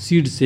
Seed से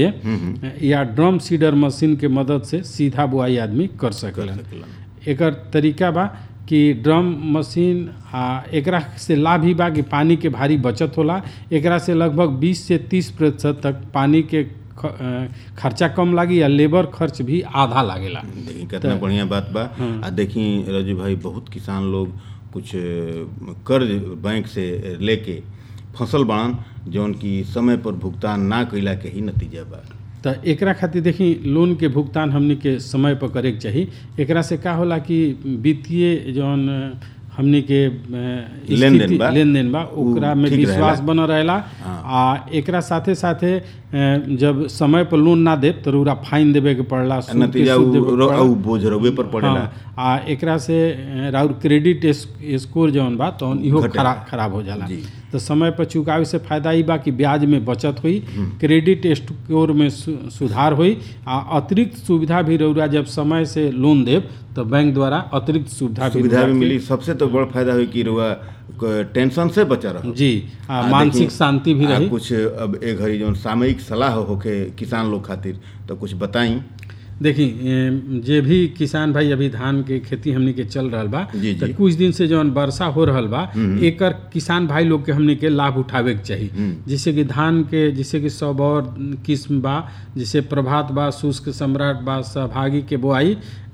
या drum seeder machine के मदद से सीधा बुआई आदमी कर सकेला सकेलन। एकर तरीका बा कि ड्रम मशीन आ एकरा से लाभ ही बा कि पानी के भारी बचत होला एकरा से लगभग 20 से 30 प्रतिशत तक पानी के ख- अ, खर्चा कम लागी या लेबर खर्च भी आधा लागेला देखी कितना बढ़िया बात बा आ देखी रजू भाई बहुत किसान लोग कुछ अ, कर्ज बैंक से लेके फसल बाड़न जौन की समय पर भुगतान ना कइला के ही नतीजा बा त एकरा खातिर देखी लोन के भुगतान हमनी के समय पर करे के चाही एकरा से का होला कि वित्तीय जौन अ, हमनी के अ, लेनदेन स्थिति- बा, लेनदेन बा उ ओकरा में ठीक विश्वास रहेला। बनल रहेला हाँ। आ एकरा साथे साथे अ, जब समय पर लोन ना देब तो रउरा फाइन देवे के पड़ला सूद के नतीजा सूद उ देवे के रो- पड़ला। उ बोझ रउए पर पड़ेला हाँ, आ एकरा से अ, राउर क्रेडिट स्क- स्कोर जौन बा तौन इहो घटेला। खराब खराब हो जाला जी। तो समय पर चुकावे से फायदा ई बा कि ब्याज में बचत हुई क्रेडिट स्कोर में सु- सुधार हुई आ अतिरिक्त सुविधा भी रउरा जब समय से लोन देब तो बैंक द्वारा अतिरिक्त सुविधा भी सुविधा रउरा भी के- मिली सबसे तो बड़ फायदा हुई कि रुआ क- टेंशन से बचा रहो जी आ, आ, मानसिक देखी, शांति भी आ, रही कुछ अब ए घड़ी जौन सामयिक सलाह होके किसान लोग खातिर तो कुछ बताई देखी ए, जे भी किसान भाई अभी धान के खेती हमनी के चल रहल बा जी, तो जी। कुछ दिन से जौन वर्षा हो रहल बा एकर किसान भाई लोग के हमनी के लाभ उठावे के चाही जैसे कि धान के जैसे कि सब और किस्म बा जैसे प्रभात बा शुष्क सम्राट बा सहभागी के बुआई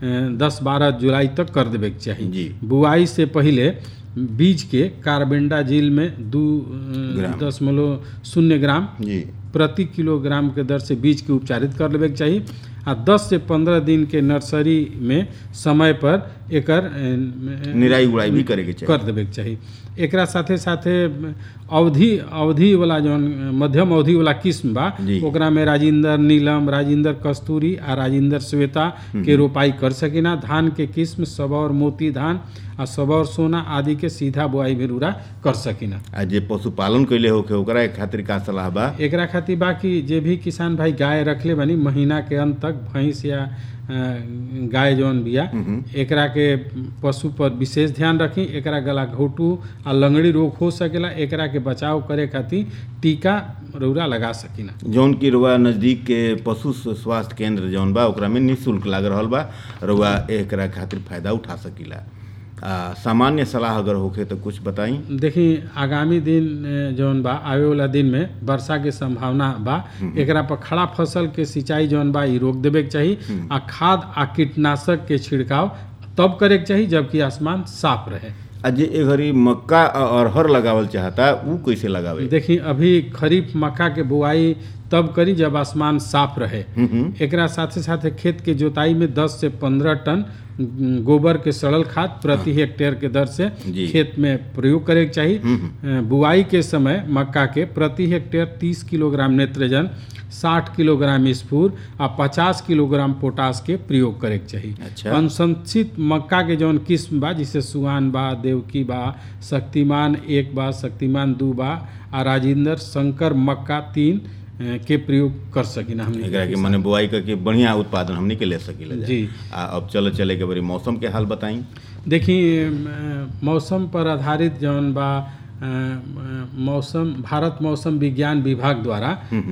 दस बारह जुलाई तक कर देवे के चाही जी। बुआई से पहिले बीज के कार्बेंडाजिल में दू अ, ग्राम। दशमलव शून्य ग्राम जी प्रति किलोग्राम के दर से बीज के उपचारित कर लेवे के चाही आ 10 से 15 दिन के नर्सरी में समय पर एकर अ, निराई गुड़ाई भी करे के चाहिए कर देवे के चाही एकरा साथे साथे अवधि अवधि वाला जौन मध्यम अवधि वाला किस्म बा जी। ओकरा में राजिंदर नीलम राजिंदर कस्तूरी आ राजिंदर श्वेता के रोपाई कर सकिना धान के किस्म सबौर मोती धान आ सबौर सोना आदि के सीधा बुआई भी रूरा कर सकिना आ जे पशुपालन कैले होके ओकरा खातिर का सलाह बा एकरा खातिर बा कि जे भी किसान भाई गाय रखले बानी महीना के अंत तक भैंस या अ, गाय जौन बिया एकरा के पशु पर विशेष ध्यान रखी एकरा गला घोटू आ लंगड़ी रोग हो सकेला एकरा के बचाव करे खातिर टीका रौरा लगा सकिना जौन की रुआ नजदीक के पशु स्वास्थ्य केंद्र जौन बा ओकरा में निःशुल्क लाग रहल बा रुआ एकरा खातिर फायदा उठा सकीला आ सामान्य सलाह अगर होखे तो कुछ बताई देखी आगामी दिन अ, जौन बा आवे वाला दिन में वर्षा के संभावना बा एकरा पर खड़ा फसल के सिंचाई जौन बा ई रोक देवे के चाही आ खाद आ कीटनाशक के छिड़काव तब करे के चाही जबकि आसमान साफ रहे आ जे ए घड़ी मक्का आ अरहर लगावल चाहता उ कैसे लगावे देखी अभी खरीफ मक्का के बुआई तब करी जब आसमान साफ रहे एकरा साथे साथे खेत के जोताई में 10 से 15 टन उम, गोबर के सड़ल खाद प्रति हेक्टेयर के दर से जी। खेत में प्रयोग करे के चाही अ, बुआई के समय मक्का के प्रति हेक्टेयर 30 किलोग्राम नेत्रजन 60 किलोग्राम स्फूर आ 50 किलोग्राम पोटास के प्रयोग करे के चाही अच्छा। अनुशंसित मक्का के जौन किस्म बा जैसे सुहान बा देवकी बा शक्तिमान एक बा शक्तिमान दू बा आ राजेंद्र शंकर मक्का तीन अ, के प्रयोग कर सकिना हमने एकरा के मने बुआई करके बढ़िया उत्पादन हमनी के ले सकीला जा। जी। आ अब चल चले के बड़ी मौसम के हाल बताई देखी अ, मौसम पर आधारित जौन बा अ, अ, मौसम भारत मौसम विज्ञान विभाग द्वारा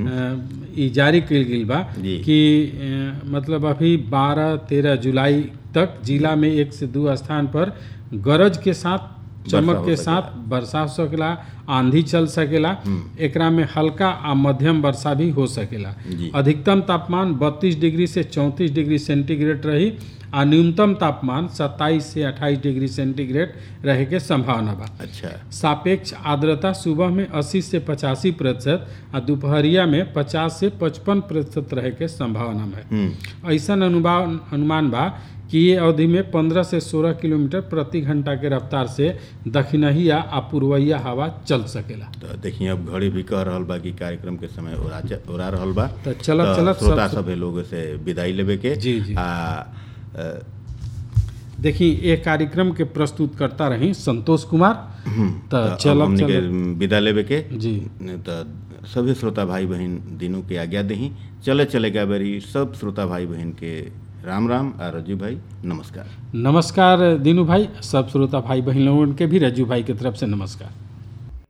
अ, ई जारी कयल गेल बा जी। कि अ, मतलब अभी 12 13 जुलाई तक जिला में एक से दो स्थान पर गरज के साथ चमक हो के सकेला। साथ वर्षा हो सकेला आंधी चल सकेला एकरा में हल्का आ मध्यम वर्षा भी हो सकेला जी। अधिकतम तापमान 32 डिग्री से 34 डिग्री सेंटीग्रेड रही आ न्यूनतम तापमान 27 से 28 डिग्री सेंटीग्रेड रहे के संभावना बा अच्छा सापेक्ष आर्द्रता सुबह में 80 से 85 प्रतिशत आ दोपहरिया में 50 से 55 प्रतिशत रहे के संभावना है हम्म ऐसा अनुमान अनुमान बा कि ये अवधि में 15 से 16 किलोमीटर प्रति घंटा के रफ्तार से दक्षिणहिया आ पूर्वइया हवा चल सकेला तो देखिए अब घड़ी भी कह रहल बा कि कार्यक्रम के समय ओरा ओरा रहल बा तो चलत चलत श्रोता सब सभे लोग से विदाई लेवे के जी, जी। आ अ, देखी ये कार्यक्रम के प्रस्तुत करता रही संतोष कुमार तो तो अब चलब हमनी के चलब विदा लेवे के जी तो सभी श्रोता भाई बहन दिनों के आज्ञा दही चले चले गा बेरी सब श्रोता भाई बहन के राम राम आ रजू भाई नमस्कार नमस्कार दीनू भाई सब श्रोता भाई बहन लोगों के भी रज्जू भाई की तरफ से नमस्कार